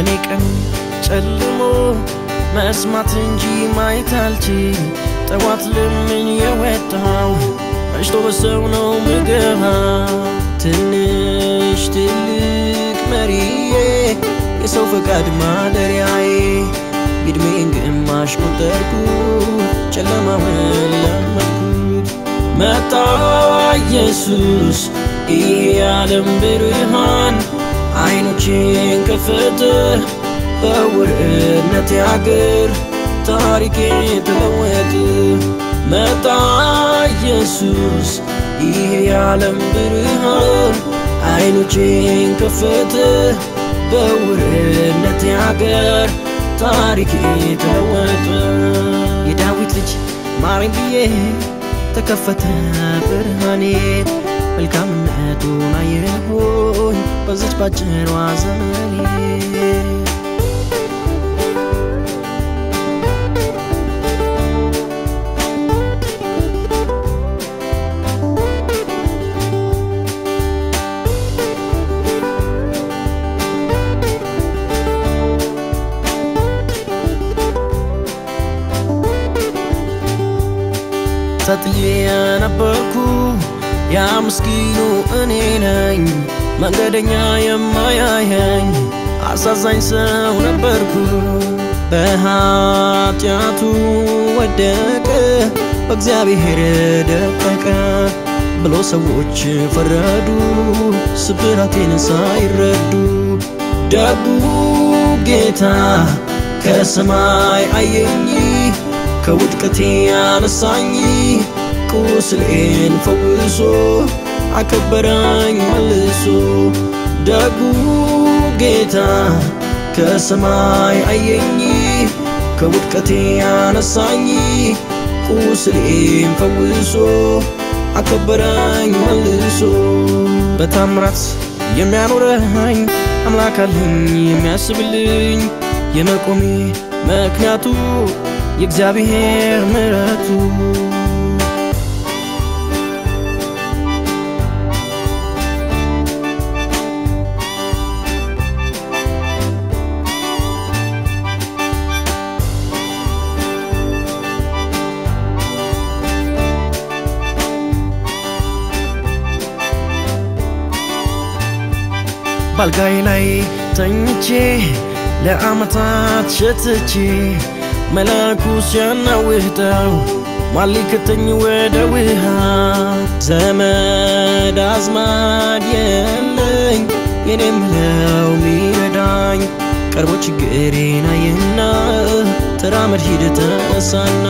ለእኔ ቀን ጨልሞ መስማት እንጂ ማየት አልችል ጠዋት ልምን የወጣው መሽቶ በሰው ነው ምገባ ትንሽ ትልቅ መሪዬ የሰው ፈቃድ ማደሪያዬ ቢድሜን ግማሽ ቆጠርኩ ጨለማውን ለመድኩት መጣ ኢየሱስ ይሄ የዓለም ብርሃን አይኖቼን ከፈተ በውርነት አገር ታሪኬ ተለወጠ መጣ ኢየሱስ ይሄ የዓለም ብርሃን አይኖቼን ከፈተ በውርነት አገር ታሪኬ ተለወጠ የዳዊት ልጅ ማረኝ ብዬ ተከፈተ ብርሃኔ መልካምነቱን አየሁኝ በዚች ባጭሯ ዘመኔ ተጥዬ የነበርኩ ያ ምስኪኑ እኔ ነኝ መንገደኛ የማያየኝ አሳዛኝ ሰው ነበርኩ በኃጢአቱ ወደቀ በእግዚአብሔር ደቀቀ ብሎ ሰዎች ፈረዱ ስብራቴን ሳይረዱ ደጉ ጌታ ከሰማይ አየኝ ከውድቀቴ ያነሳኝ ቁስሌን ፈውሶ አከበረኝ መልሶ ደጉ ጌታ ከሰማይ አየኝ ከውድቀቴ ያነሳኝ ቁስሌን ፈውሶ አከበረኝ መልሶ በታምራት የሚያኖረኝ አምላክ አለኝ የሚያስብልኝ የመቆሜ ምክንያቱ የእግዚአብሔር ምሕረቱ ባልጋይ ላይ ተኝቼ ለዓመታት ሸትቼ መላኩ ሲያናውጠው ማሊከተኝ ወደ ውሃ ዘመድ አዝማድ የለኝ የኔ ምለው ሚረዳኝ ቀርቦ ችግሬን አየና ተራመድ ሂድ ተነሳና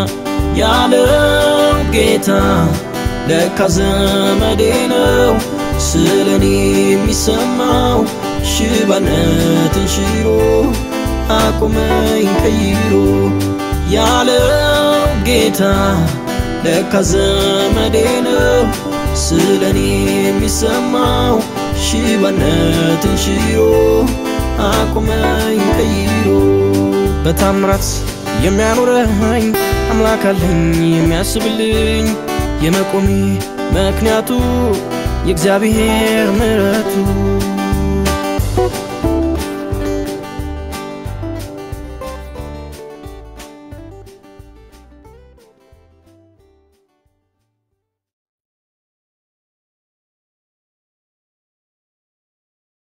ያለው ጌታ ለካ ዘመዴ ነው ስለኔ የሚሰማው ሽባነትን ሽሮ አቁመኝ ቀይሮ ያለው ጌታ ለካ ዘመዴ ነው ስለኔ የሚሰማው ሽባነትን ሽሮ አቁመኝ ቀይሮ በታምራት የሚያኖረኝ አምላክ አለኝ የሚያስብልኝ የመቆሜ ምክንያቱ የእግዚአብሔር ምሕረቱ